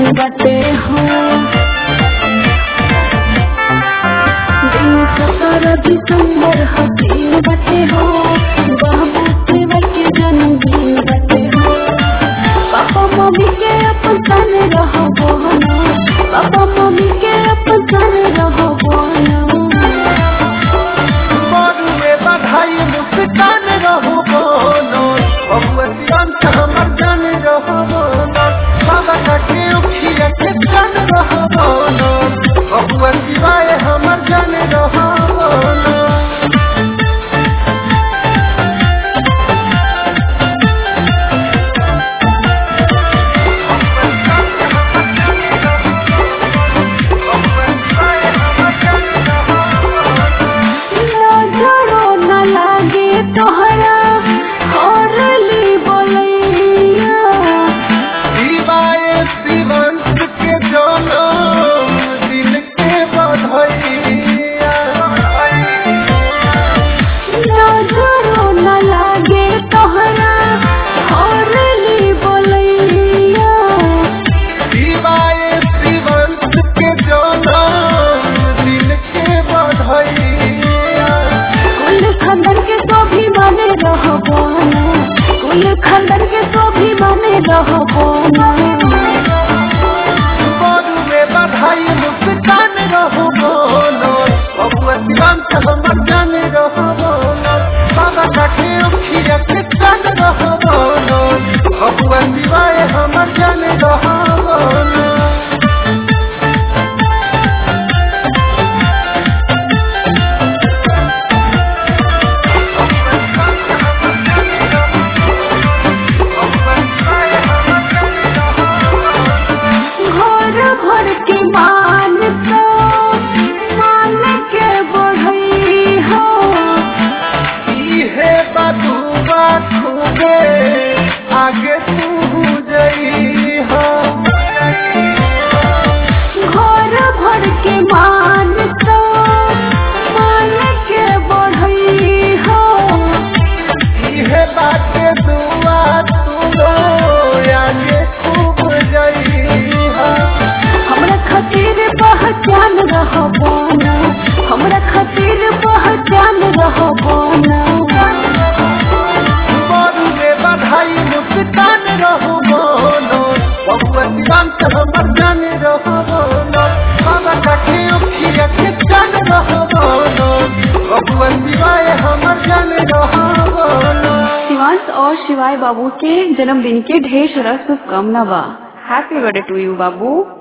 बटे हो दिन सत्रह दिसंबर हसीन बटे हो बाबू सेवा के जन्मदिन बटे हो पापा मम्मी के अपन सन रहो बोना पापा मम्मी के अपन सन रहो बोना बारुए बधाई मुस्कान रहो बोलो बबुआ सियांत हमर जान रहो बोलो बाबा का के उखिया के जान रहो बोलो बबुआ सिवाय हमर जान रहो बोलो नजरो न लागे तोहरा हरली बोलैया शिवाय शिवंत के जोलो दिल के बधाइया नजरो न लागे तोहरा हरली बोलैया शिवाय शिवंत के जोलो दिल के बधाइया कुल खंडन के तो भी माने रहो बोना कुल खंडन के तो भी माने रहो बोना बारू में बधाई मुस्कान रहो बोलो बबुआ शिवंत हमर जान रहो बोलो बाबा का के उखिया के जान रहो बोलो बबुआ शिवाय हमर जान रहो बोलो घर भर के मान तो मान के बढ़ई हो इहे बदुआ खूबे आगे तू जई हो घर भर के मान तो मान के बढ़ई हो इहे बाटे दुआ तू लो आगे खूब जई हो हमरा खातिर पहचान रहो बोना हमरा खातिर पहचान रहो बोना बारू में बधाई मुस्कान रहो बोलो बबुआ शिवंत हमर जान रहो बोलो बाबा का के उखिया के जान रहो बोलो बबुआ शिवाय हमर जान रहो बोलो शिवांश और शिवाय बाबू के जन्मदिन के ढेर सारा शुभकामना बा हैप्पी बर्थडे टू यू बाबू